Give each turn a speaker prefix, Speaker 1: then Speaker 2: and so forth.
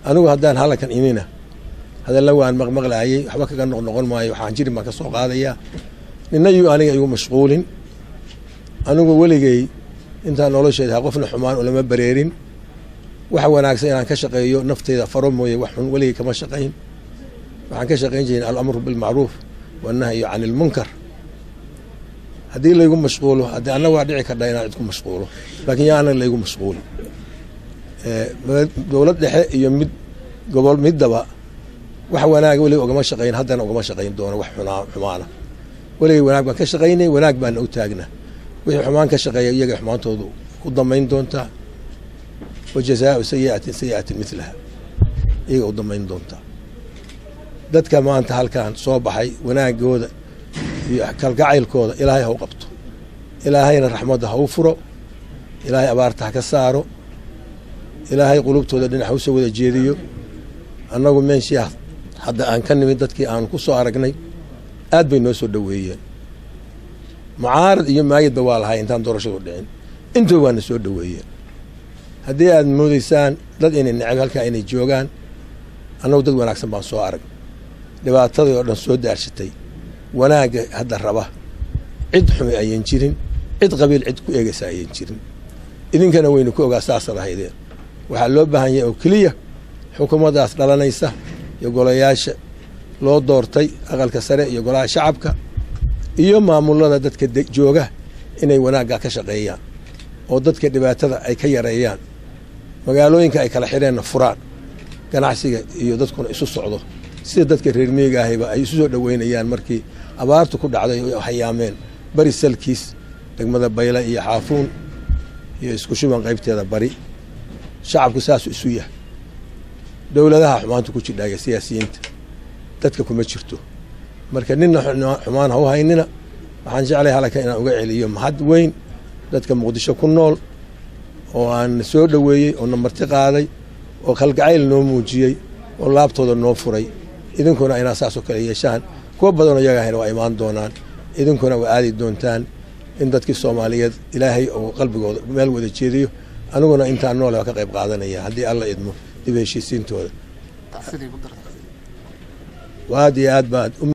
Speaker 1: anigu haddaan halkan imina hadalla waan maqmaqlaayay waxba kaga noqnoqon maayo waxaan jirin baan ka soo qaadayaa nina yuu aniga igu mashquulin anigu weligay intaan nolosheeda ha qofna xumaan ulama bareerin waxa wanaagsan inaan ka shaqeeyo nafteyda faro mooye wax xun weligay kama shaqayn waxaan ka shaqayn jirin alamru bilmacruuf wanahyu can ilmunkar haddii laygu mashquulo haddii anna waa dhici kardha inaan idku mashquulo laakiin yaa anaga laygu mashquuli dowlad dhexe iyo mid gobol middaba wax wanaaga weliga ugama shaqayn haddana ugama shaqayn doono wax xumaana weligay wanaag baan ka shaqaynay wanaag baana u taagnaa wixii xumaan ka shaqeeya iyaga xumaantoodu u damayn doontaa wa jazaau sayiatin sayiatin milaha iyaga u damayn doontaa dadka maanta halkan soo baxay wanaagooda iyo kalgacaylkooda ilaahay ha u qabto ilaahayna raxmadda ha u furo ilaahay abaarta ha ka saaro ilaahay qulubtooda dhinac ha usoo wada jeediyo annagu meeshii hadda aan ka nimid dadkii aanu ku soo aragnay aad bay noo soo dhoweeyeen mucaarad iyo maayadba waa lahay intaan doorashadu dhicin intuba waana soo dhoweeyeen haddii aad moodaysaan dad inay necab halkaa inay joogaan annagu dad wanaagsan baan soo arag dhibaatadii oo dhan soo daarshatay wanaagga hadda raba cid xumi ayan jirin cid qabiil cid ku eegaysa ayan jirin idinkana waynu ku ogaa saasaad ahaydeen waxaa loo baahan yahay oo keliya xukuumaddaas dhalanaysa iyo golayaasha loo doortay aqalka sare iyo golaha shacabka iyo maamulada dadka jooga inay wanaagga ka shaqeeyaan oo dadka dhibaatada ay ka yareeyaan magaalooyinka ay kala xidheenna furaan ganacsiga iyo dadkuna isu socdo sida dadka reer miyiga ahayba ay isu soo dhoweynayaan markii abaartu ku dhacday oo hayaameen bari salkiis degmada bayla iyo xaafuun iyo isku shuban qaybteeda bari shacabku saasuu isu yahay dowladaha xumaanta ku jidhaaga siyaasiyiinta dadka kuma jirto marka nina xumaan ha u haynina waxaan jeclay halkan inaan uga celiyo mahad weyn dadka muqdisho ku nool oo aan soo dhoweeyey oo na marti qaaday oo kalgacayl noo muujiyey oo laabtooda noo furay idinkuna inaa saasoo kale yeeshaan kuwa badanoo iyaga ahayna waa imaan doonaan idinkuna waa aadi doontaan in dadkii soomaaliyeed ilaahay uu qalbigooda meel wada jeediyo aniguna intaan noole waa ka qayb qaadanaya haddii alla idmo dib heshiisiintooda aad iyo aad baad